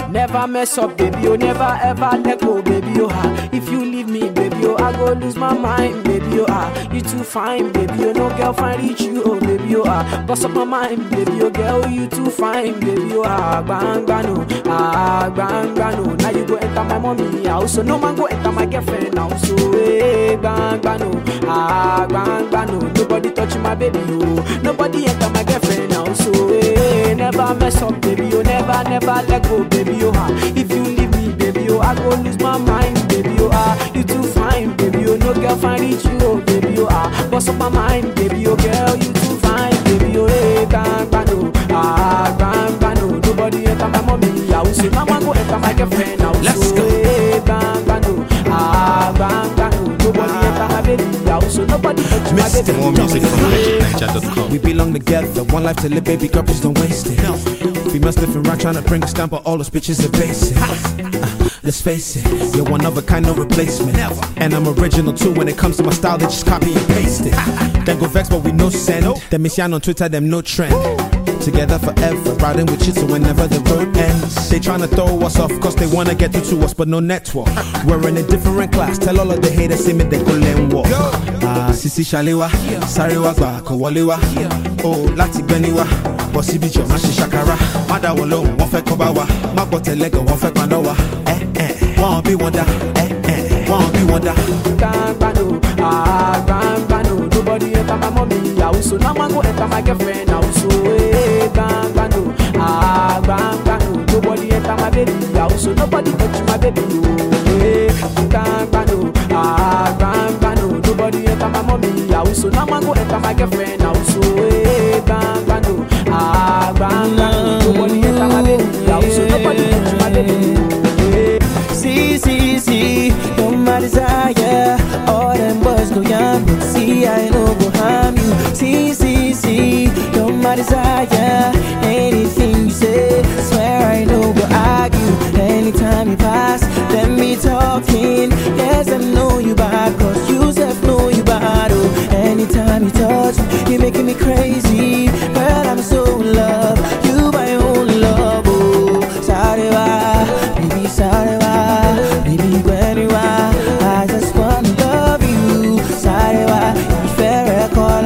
Never mess up, baby, oh, never ever let go, baby, oh, ah. If you leave me, baby, oh, I go lose my mind, baby, oh, ah. You too fine, baby, oh, no girl find reach you, oh, baby, oh, ah. Bust up my mind, baby, oh, girl, you too fine, baby, oh, ah. Bang, bang, no, ah, bang, bang, no. Now you go enter my mommy house, so no man go enter my girlfriend house, so, eh, bang, bang, no, ah, bang, bang, no. Nobody touch my baby, oh. Nobody enter my girlfriend house, so, eh, never mess up, baby, oh, never, never let go, baby, oh, ah. If you leave me, baby, oh, I go lose my mind, baby, oh, ah. You too fine, baby, oh, no girl find reach you, oh, baby, oh, ah. Bust up my mind, baby, oh, girl, you too fine, baby, oh, eh, bang, bang, no, ah, bang, bang, no. Nobody enter my mommy house, so now I go enter my girlfriend house, Let's so, go. eh, bang, bang, no, ah, bang, bang, no. Nobody enter my baby house, so nobody touch my Mr. baby More music house. from legitniger.com. We belong together, one life to live, baby girl, please don't waste it. Females living right, trying to bring us down, but all those bitches are basic. Uh, let's face it, you're one of a kind, no replacement. And I'm original too when it comes to my style, they just copy and paste it. Then go vex, but we no send. Them miss on Twitter, them no trend. Together forever, riding with you so whenever the road ends. They tryna throw us off, cause they wanna get through to us, but no network. We're in a different class, tell all of the haters, see me, they go and walk. Ah, Sisi Shalewa, Sarewa gba kò wọlé wá. O láti gbẹ́ni wá, bọ̀ síbi jọ̀ má ṣe ṣàkàrà. Má dá wọn lóhùn, wọ́n fẹ́ kọ́ bá wa. Má gbọ́ tẹ̀lẹ́gàn, wọ́n fẹ́ paná wa. Ẹ ẹ̀ wọ́n bí wọn dá. Ẹ ẹ̀ wọ́n bí wọn dá. Gbangbano, ah, gbangbano. Nobody enter my mommy house, so now I go enter my girlfriend house. So, eh, gbangbano, ah, gbangbano. Nobody enter my baby house, so nobody touch my baby. Oh, eh, gbangbano, ah, gbangbano. Nobody enter my mommy house, so now I go enter my girlfriend house. So, eh, gbangbano, ah, gbangbano. Nobody enter my baby house, so nobody touch my baby. Oh, eh. See, see, see, you're my desire. All them boys go young, but see, I know go harm you. See, see, see, you're my desire. Anything you say, swear I know go argue. Anytime you pass, let me talking. Yes, I know you bad, cause you self know you bad. Oh, anytime you touch me, you're making me crazy. Girl, I'm so in love. You my own love. Oh, sorry, why? Baby, sorry, why? Baby, when you are, I just wanna love you. Sorry, why? Fair call,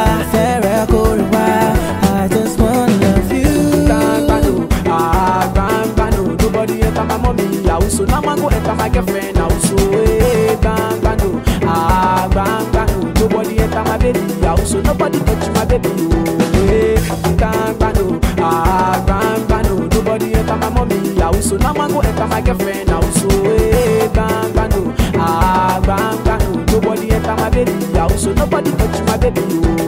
fair call, I just wanna love you. Gbangbano, ah, gbangbano. Nobody enter my mommy house, so now I go enter my girlfriend house. So, eh, gbangbano, ah, gbangbano. Nobody enter my baby house, so nobody touch my baby. Oh, eh, gbangbano, ah, gbangbano. Nobody enter my mommy house, so now I go enter my girlfriend house. So, eh, gbangbano, ah, gbangbano. Nobody enter my baby house, so nobody touch my baby. Oh,